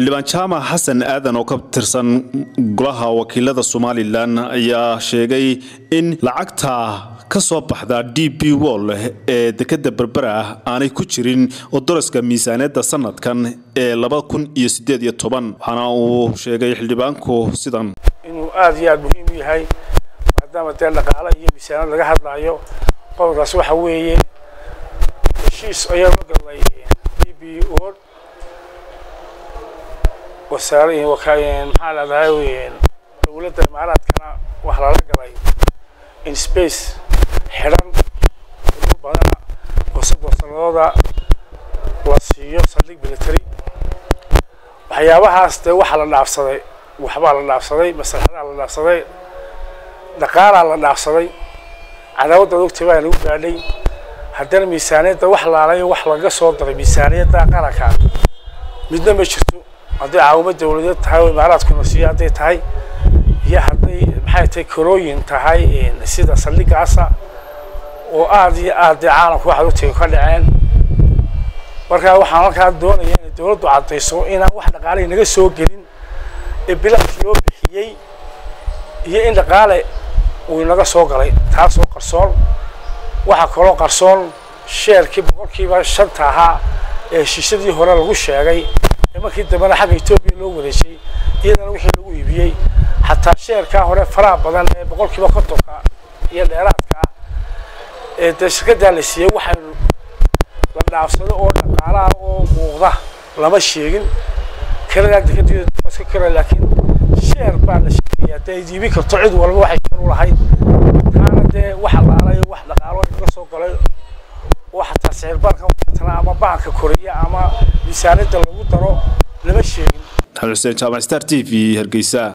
xildhibaan jaamac xasan aadan oo ka tirsan golaha wakiilada somalilan ayaa sheegay in lacagta ka soo baxda d b wol ee dekada berbera ah aanay ku jirin odoroska miisaaniyadda sanadkan ee waxaana uu sheegay xildhibaanku sidan inuu aada iyo aada muhiim u yahay maadaama dee dhaqaale iyo miisaaniyad laga hadlaayo qodobkaas waxa weeye heshiis ayaa la galnay d b wol wasaare maxaa leedahay dowladda imaaraadkana wax lala galay in space xidhan muddo badana oo soddon sanadooda la siiyo saldhig military waxyaabahaas dee waxaa la dhaafsaday waxbaa la dhaafsaday maslaxadaa la dhaafsaday dhaqaalaa la dhaafsaday cadaawadda ogtay baa nagu gaadhay haddana miisaaniyadda wax laalayo wax laga soo daray miisaaniyadda qaranka midna ma jirto hadday caawimo dawladeed tahay oo imaaraadkuna siiyo hadday tahay iyo hadday maxay tahay korooyin tahay sida saldhigaasa oo aada iyo aad dee caalamku waxaad ogtay ka dhaceen markaa waxaan halkaa doonaya inay dawladdu caddayso inaan wax dhaqaalihii naga soo gelin ee bilaadkii loo bixiyey iyo in dhaqaale uu inaga soo galay taasoo qarsoon waxaa kaloo qarsoon sheerkii boqolkiiba shanta ahaa ee heshiisyadii hore lagu sheegay ee markii dambena xagga etoobiya loo wareejiyey iyadana wixii lagu iibiyey xataa sheerkaa hore faraha badan ee boqolkiiba kontonka iyo dheeraadka ah ee dee shirkaddaa la siiyey waxaynu la dhaafsado oo dhaqaalaha oo muuqda lama sheegin kaladaa dekadeeda iska kara laakiin sheer baa la sheegaya dee ay iibin karto cid walba waxay sheer u lahayd taana dee wax laalayo wax dhaqaalo inaga soo galay oo xataa sicir barkan watana ama baanka koriya ama miisaaniyadda lagu daro lama sheegin xuseen jaamac star t v hargeysa